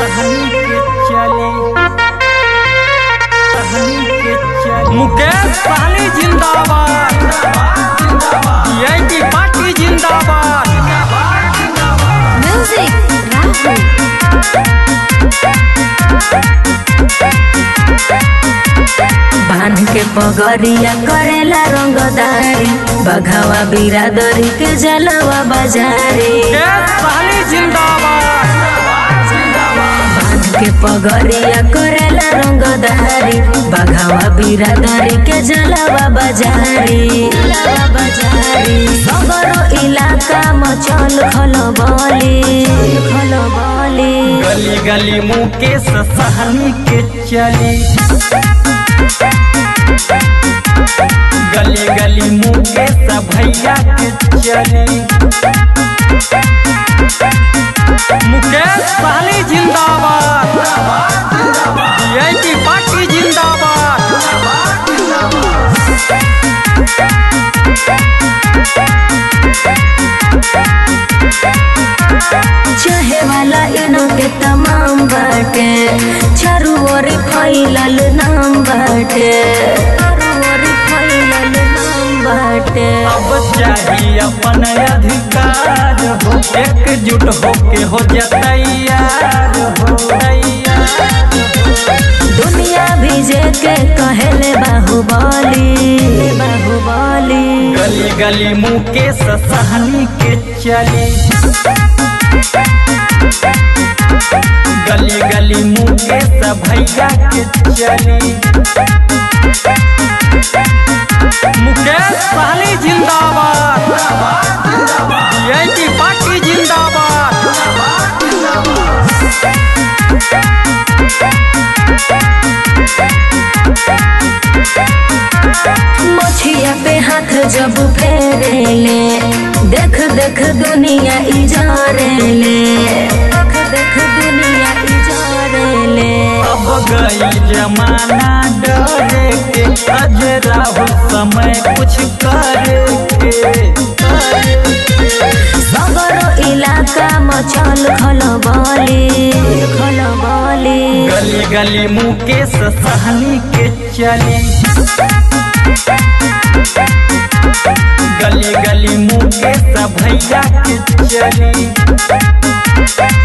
सहनी के चले सहनी के चले मुकेश सहनी जिंदाबाद यही पार्टी जिंदाबाद Music Rahul. बांध के पगड़िया करेला रंगदारी बघावा बिरादरी के जलवा बाजारी मुकेश सहनी जिंदाबाद बांध के पगड़िया करेला रंगदारी बघावा बिरादरी के जलवा बाजारी जलवा बाजारी सगरो इलाका मचल खलबली खलबली गली गली मुकेश सहनी के चले गली गली मुकेश भैया के चले मुकेश सहनी जिंदाबाद यही पार्टी जिंदाबाद चाहे वाला इनो के तमाम बाटे चारू ओर फैलल नाम बाटे चारू ओर फैलल नाम बाटे अब चाहिए अपन अधिकार हो एकजुट होके हो जा तैयार हो तैयार हो। दुनिया भीजे के कहले बाहुबली बाहुबली गली गली मुकेश सहनी के चले गली गली मुकेश भैया के चले मुकेश सहनी जिंदाबाद यही पार्टी जिंदाबाद मोछिया पे हाथ जब फेरेले देख देख दुनिया इजारेले देख देख दुनिया इजारेले अब गई जमाना डरे के अजरा हो समय कुछ करे के सगरो इलाका मचल खलबली खलबली गली गली मुकेश सहनी के चले गली गली मुकेश भैया के चले